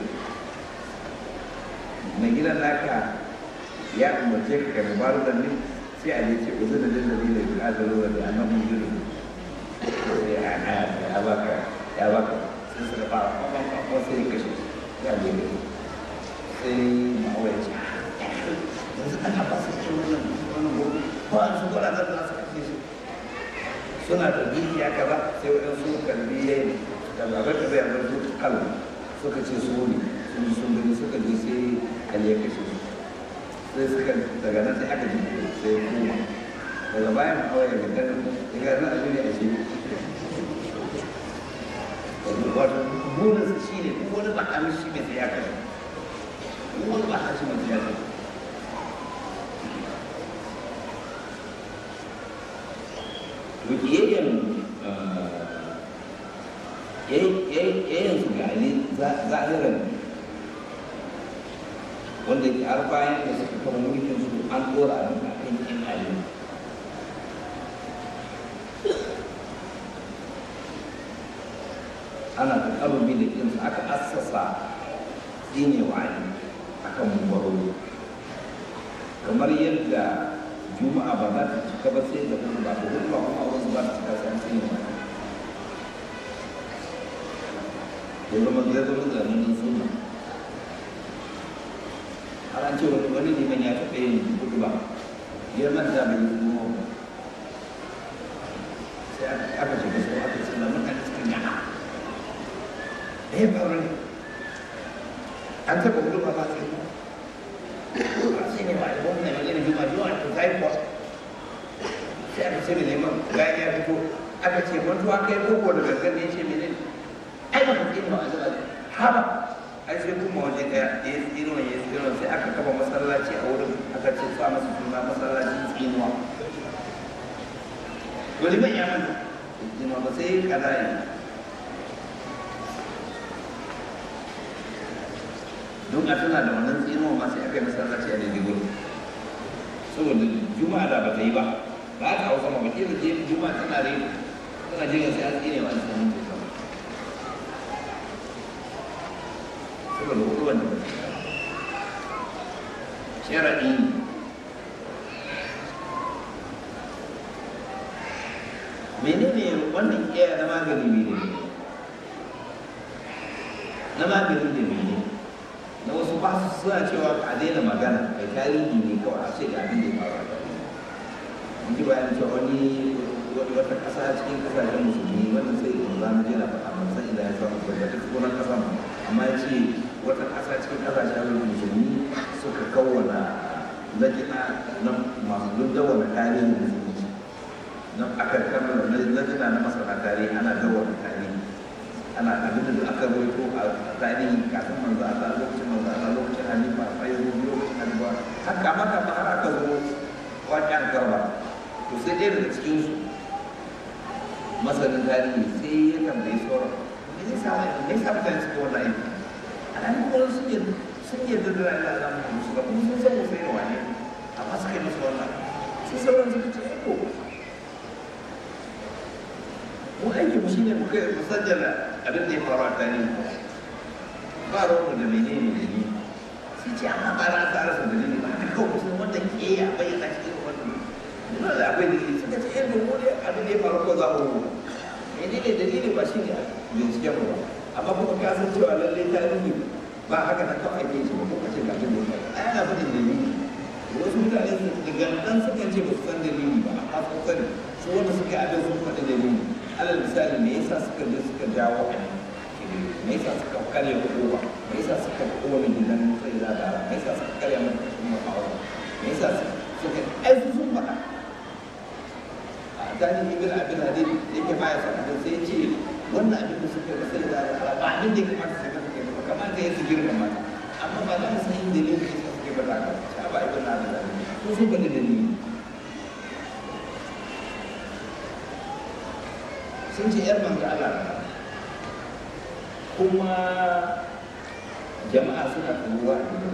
A: mai gidan naka ya umarce ka ka rubaru da ni sai a ce uzun da dalilin da ya azalo da annabi jiru ya ya baka ya baka sai suka fara kwakwan kwakwan sai kashe ya lebe sai ma'aura ya ce yanzu ana ba su ce wannan wannan gobe ba su gwada da za su kashe shi suna da biyu ya kaza sai wajen su kalbi ya yi da zaɓar da zai yanzu su kalbi suka ce su ne sun sun gani suka je sai ali ya kashe su sai suka daga nan sai aka ji sai ya koma daga bayan kawai daga kan ya ga nan abin a shi wato burinsa shi ne duk wani ba a shi mai sai ya kashe duk wani ba a shi mai sai ya kashe to kiyayyen yayin su ga ali zahiran wanda ke har bayan da suka kama mulkin su an dora a nan kan yin ali ana da karubi da kinsu aka assasa tsinewa ali akan mubarori kamar yadda juma'a ba za ta cika ba sai da hudu ba da hudu ba kuma auren su ba ta cika sai an tsinewa ya zama zai zama zanen suna har an ce wani wani liman ya taɓa yin hudu ba ya manta bai yi kuma ba sai aka shiga sau aka ce lamun kan cikin yana da ya faru ne an taɓa hudu ba ba sai ba sai ne ba da gwamna mai gani juma juma ta zai kuwa sai aka ce mai neman bayan ya fito aka ce mantuwa kai koko da gangan ne ya ce menene ai ba kan ilma a zuwa haba ai sai kuma waje daya ya yi tsinuwa ya yi tsinuwa sai aka kafa masallaci a wurin aka ce sa masa suna masallacin tsinuwa wani ban ya manta tsinuwa ba sai kaza yi don a tuna da wannan tsinuwa ma sai aka yi masallaci a daidai gurin saboda juma'a da ba ta yi ba ba ta hausa ma ba ke da juma'a tana rai tana jiran sai an tsine wa an sanin ta saboda hukuman da sharaɗi menene wannan iya na magani ne na magani da mene na wasu ba su suna cewa a daina magana kai tarihi ne kawai a ce ga abin da ya faru a tarihi mun ji bayan cewa wani wata ƙasa cikin ƙasashen musulmi wannan sai da za mu je na faɗa ban san idan ya samu tabbatar sunan ƙasa amma ya ce wata ƙasa cikin ƙasashen musulmi suka kawwana lajina na masu duddawana tarihin musulunci na aka kama lajina na masana tarihi ana dawana tarihi ana abin da aka roito a tarihi kafin manzo Allah lokacin manzo Allah lokacin halifa fayyaro lokacin halifa haka maka ba har aka zo wajen garba to sai ɗaya daga cikin su masanin tarihi sai ya tambayi sauran me zai sa me yasa mutane suka wannan aiki alhali kuma sun yi sun yi da dara da Allah mu su ga kuma sun san sai da wani amma suka yi musu wannan sai sauran suka ce ko mu aiki mu shine mu kai mu sajjala abin da ya faru a tarihi ba ruwan da menene da ni sai ce amma ba ra ta rasa dalili ba haka kawai mutum wanda ke ya bayyana cikin wannan nuna da akwai dalili suka ce yadda mu ne abin da ya faru ko za mu rubuta menene dalili ba shine binciken mu ba amma kuma ka san cewa lallai tarihi ba haka na kawai ake shi ba ko kace ga abin da ya faru ai ana faɗin dalili wasu mutane su daga nan suka ce ba su san dalili ba amma sun sani su wanda suka yi abin sun faɗi dalili alal misali me yasa suka je suka jawo a me yasa suka karya kowa me yasa suka kone gidan sai da dara me yasa suka karya mata kashin ma'aura me yasa suka ai su sun faɗa a tani ibn abin hadid yake baya son abin sai ya ce wannan abin da suka yi sai da dara ba abin da ya kamata su ga suka yi ba kamata ya su girma mata amma ba za mu san yin dalilin da yasa suke ba da haka sha ba ibn abin hadid su sun faɗi dalili sun ce yar manzo Allah kuma jama'a suna turuwa a gidan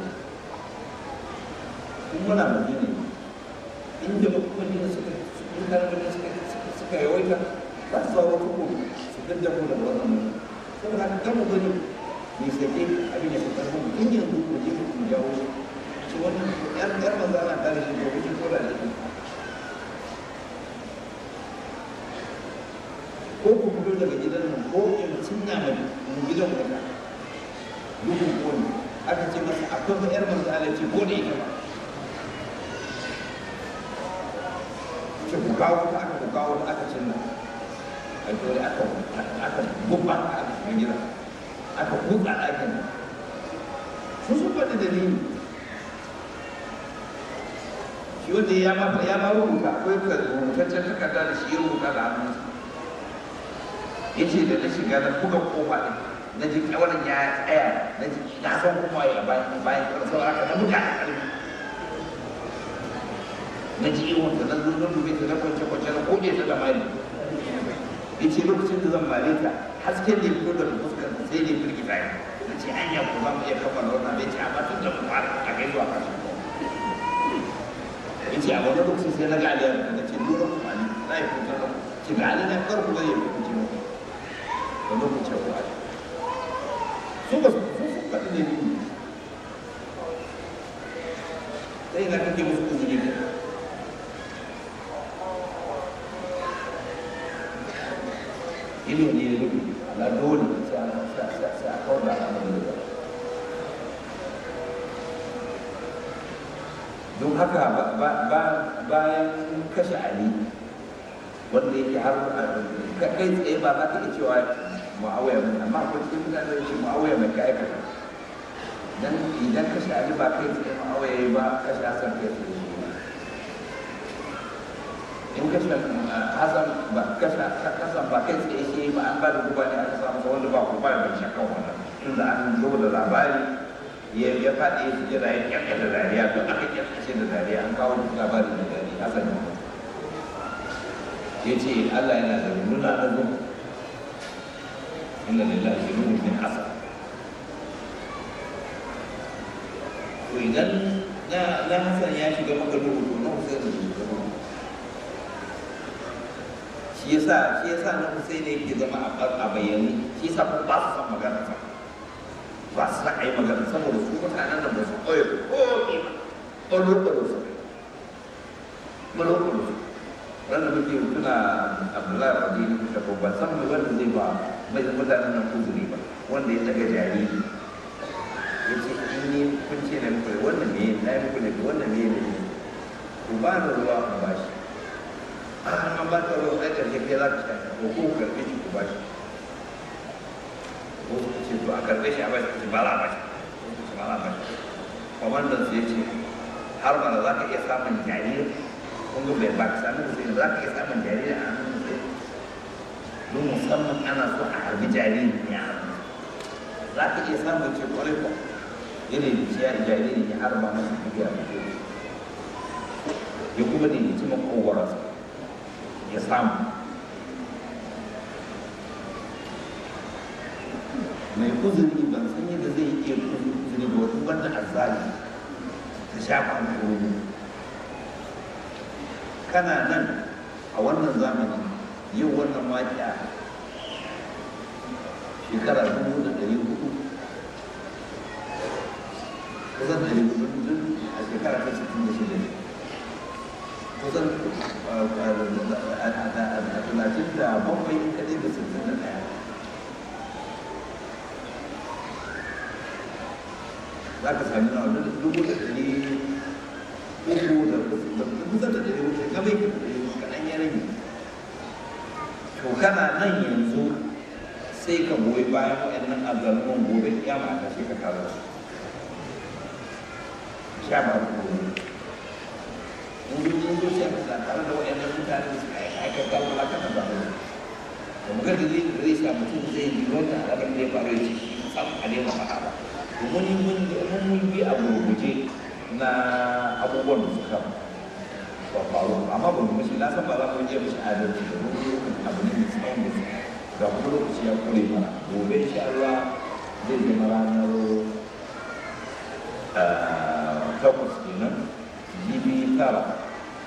A: kuma muna madina inda madina suka in kan madina suka suka yawaita za su zawo tuku su daddamu da wannan mutum saboda haka kan mu gani mai sake abin ya fitar mu in yanzu ku je ku jawo shi wannan yar yar manzo Allah ta da shi ko kuke ko da shi ko ku fito daga gidan nan ko in cinna mai mu gidan ku da dukun kone aka ce masa akwai ba yar manzo Allah ce ko da ita ba ce ku kawo ta aka ku kawo ta aka cinna ai dole aka aka gubba aka shiga gidan aka kuka aka da dalili shi wanda ya ma ya ma rubuta akwai ka rubutaccen takarda da shi ya rubuta da hannunsa ya ce da na shiga na buga kofa ɗin na ji kyawarin ya tsaya na ji na san kuma ya bayan bayan ƙarfi aka na buga da ƙarfi na ji iwon da na zo na dube ta na kwance kwance na kode ta da mali ya ce lokacin da zan mare ta hasken da ya fito daga fuskar ta sai da ya firgita ya na ce anya ko za mu iya kammala wannan ya ce amma tun da mu fara a kai zuwa ƙarshen ya ce a wani lokacin sai na ga aliyar da na ce lura kuma ali na yi fitar da ce ga ali na karku zai yi fice mu da lokacin wa ali su ba su su faɗi ne ne sai na kake musu kuzuri ne ido ne ya rufe na dole sai a kawar da al'amarin da don haka bayan kashe ali wanda yake har kai tsaye ba za ka iya cewa mu'awiya mai amma akwai cikin mutane da ce mu'awiya mai kai aikata dan idan kashe ali ba kai tsaye mu'awiya yi ba kashe hasan kai tsaye shi in kashe hasan ba kashe hasan ba kai tsaye shi ba an ba da guba ne aka samu wanda ba ku ba da shakkan wannan tunda an zo da labari ya ya faɗi ya jira ya kyakka da dariya duk aka kyakkace da dariya an kawo duk labarin da dariya hasan ya ce Allah yana da nuna na zo inna lillahi nuna min hasan to idan na na hasan ya shiga maka duhu to na husain da shiga duhu shi yasa shi yasa na husain ne yake zama a bayyane shi yasa ko ba su san magana sa ba su a yi magana saboda su mutanen da ba su koya komi ba ɓalo-ɓalo su ɓalo-ɓalo su wanda muke tuna abdullahi radini da babban san mai wanda zai ba mai mutanen nan kuzuri ba wanda ya daga jariri ya ce in ni kun ce na muku wannan me na yi muku ne wannan me ne ku ba ni ruwa ku ba shi an ba ka ruwa ɗaya ƙarshe kai za ka sha ko ko karɓe shi ku ba shi ko suka ce to a karɓe shi a bashi ce ba za a bashi ba za a bashi kwamandan sai ce har mana za ka iya samun jariri kun ga bai ba ka sami sai za ka iya samun jariri a hannun sai don musamman ana so a harbi jariri ne a hannun za ka iya samun ce kwarai ko yana da ciya jariri ya harba masa tafiya da ke ya kuma da ya ci makogwararsa ya samu mai uzuri ban san yadda zai iya uzuri ba wata wanda azzali ta shafa kuro kana nan a wannan zamani yau wannan waƙiya shekara dubu da ɗari hudu kusan ɗari hudu duk a shekara ta sittin da shida ne kusan a talatin da bakwai kaɗai da sittin da ɗaya za ka sami na wani dubu da ɗari uku da kusa da ɗari uku ga bai da ɗari uku kaɗan ya rage to kana nan yanzu sai ka goyi bayan waɗannan azaluman gobe ya mata sai ka kawo su sha ba ku gobe in yi yin zo sai ka tare da waɗannan mutane da suka aikata wala ka taɓa da da muka da zai da zai sa mutum zai yi wannan alaƙar da ya faru ya ce sam a nema faɗa ba mun mun mun bi a gurguje na abubuwan da suka faru amma ba mu mashi na san ba za mu je mashi adalci da mun yi abu ne mai tsawon da ga kuma lokaci ya kure mana gobe insha Allah zai zama ranar takwas kenan jibi tara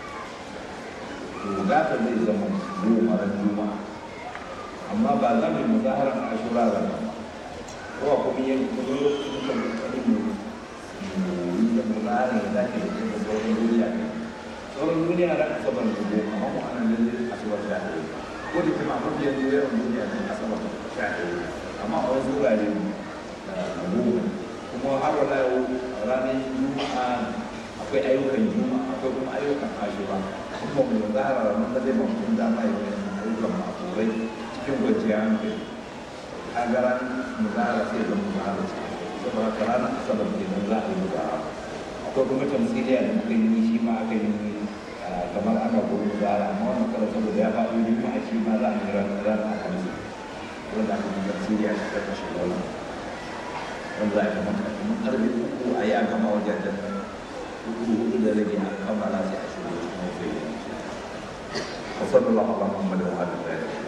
A: to gata zai zama goma ran juma'a amma ba za mu yi muzaharar ashura da ba ko kuma yin kuma lokacin da kokari mu yi da muzaharar da zaki da kuma sauran duniya ne sauran duniya da asabar da goma amma mu anan lalle asabar da ɗaya ko da kuma mafi yanzu yawan duniya ne asabar da sha ɗaya amma a wasu wurare goma kuma har wala yau ranar juma'a akwai ayyukan juma'a akwai kuma ayyukan ashura kuma mu zahara ranar da zai mafi dama ya yi ayyukan ma'afurai cikin gwajiya hankali a garan mu zahara sai zama mu zahara saboda haka ranar asabar kenan
B: za a yi ba akwai kuma tamsiliya da muka yi shi ma aka yi kamar ana gudu da amma wannan karo saboda ya faɗi juma'a shi ma za a yi ran ran a hamsin wanda aka yi tamsiliya da ta kashe wannan wanda za a yi kamar kamar karfe uku a yi a gama wajen da uku hudu da rage a kammala sai a shigo cikin wasu yi وصلى الله على محمد وعلى اله